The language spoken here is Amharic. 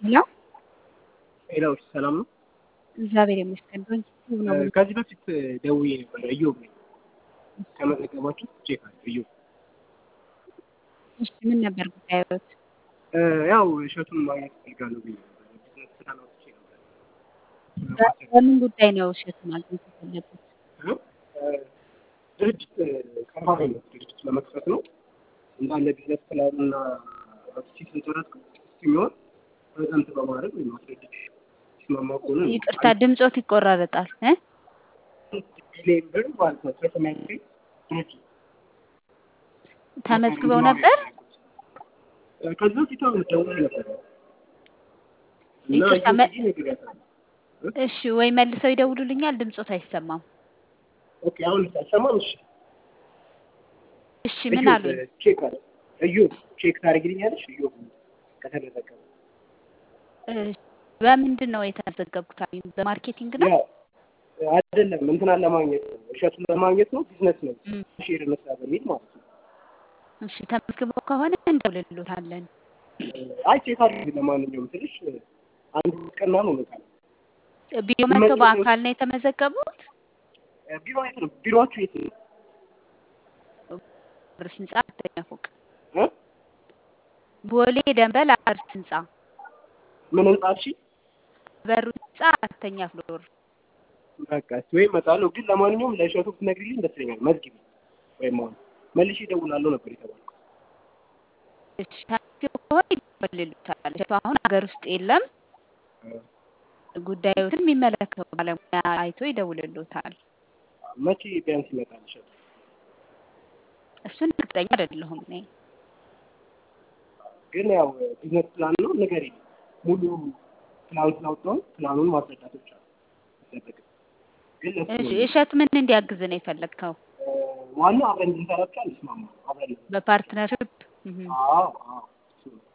ሄሎ ሄሎ ሰላም ነው? እግዚአብሔር ይመስገን። ዶንኪ ቲዩብ ነው። ከዚህ በፊት ደውዬ ነበር። እዮብ ነኝ። ከመዘገባችሁ ቼክ አለ እዮብ። እሺ ምን ነበር ጉዳዮት? ያው እሸቱን ማግኘት እፈልጋለሁ ብዬ ነበር። ቢዝነስ ፕላን አውጥቼ ነበር። በምን ጉዳይ ነው እሸቱ ማግኘት የፈለጉት? ድርጅት ቀርባሪ ነው። ድርጅት ለመክፈት ነው እንዳለ ቢዝነስ ፕላንና አውጥቼ ስለጨረስኩ እስኪሚሆን ፕሬዘንት በማድረግ ወይም ማስረዳት ሲስማማ ከሆነ ነው። ይቅርታ ድምጾት ይቆራረጣል እ ቢሊየን ብር ማለት ነው ስለሰማኝ ድርጅት ተመዝግበው ነበር? ከዚህ በፊት አሁን ደውዬ ነበር እና ይቅርታ መ- እየቆየ ነግሬያታለሁ። እሺ ወይ መልሰው ይደውሉልኛል። ድምጾት አይሰማም። ኦኬ አሁን አይሰማም? እሺ እሺ ምን እዮብ አሉኝ? ቼክ አለ እዮብ ቼክ ታደርጊልኛለሽ? እዮብ ከተመዘገበ እሺ፣ በምንድን ነው የተመዘገቡት አሉኝ? በማርኬቲንግ ነው? ያው አይደለም እንትናን ለማግኘት ነው እሸቱን ለማግኘት ነው ቢዝነስ ነው እም፣ ሼር እንስራ በሚል ማለት ነው። እሺ ተመዝግበው ከሆነ እንደውልሎታለን። አይ ቼክ አድርጊ ለማንኛውም ትንሽ አንድ ቀና ነው ነው ቢሮ መጥተው በአካል ነው የተመዘገቡት? ቢሮ የት ነው? ቢሮአችሁ የት ነው? አርስ ህንጻ አራተኛ ፎቅ እ? ቦሌ ደንበል አርስ ህንጻ ምን ህንጻ? እሺ በሩ ህንጻ አራተኛ ፍሎር። በቃ እስኪ ወይ እመጣለሁ። ግን ለማንኛውም ለእሸቱ ብትነግሪልኝ ደስ ይለኛል። መዝግቢ ወይም አሁን መልሼ እደውላለሁ ነበር የተባልኩት። እሺ ተመዝግበው ከሆነ ይደውልሎታል። እሸቱ አሁን ሀገር ውስጥ የለም። ጉዳዮትን የሚመለከተው ባለሙያ አይቶ ይደውልሎታል። መቼ ቢያንስ ይመጣል እሸቱ? እሱን እርግጠኛ አይደለሁም እኔ። ግን ያው ቢዝነስ ፕላን ነው ንገሪኝ። ሙሉ ፕላን ስላወጣሁ ፕላኑን ማስረዳት ብቻ ነው የሚጠበቅብኝ። ግን ለሱ እሺ ነው እሸቱ ምን እንዲያግዝ ነው የፈለግከው? ዋናው አብረን እንድንሰራ ብቻ እንስማማ። አብረን በፓርትነርሽፕ? እህ። አዎ አዎ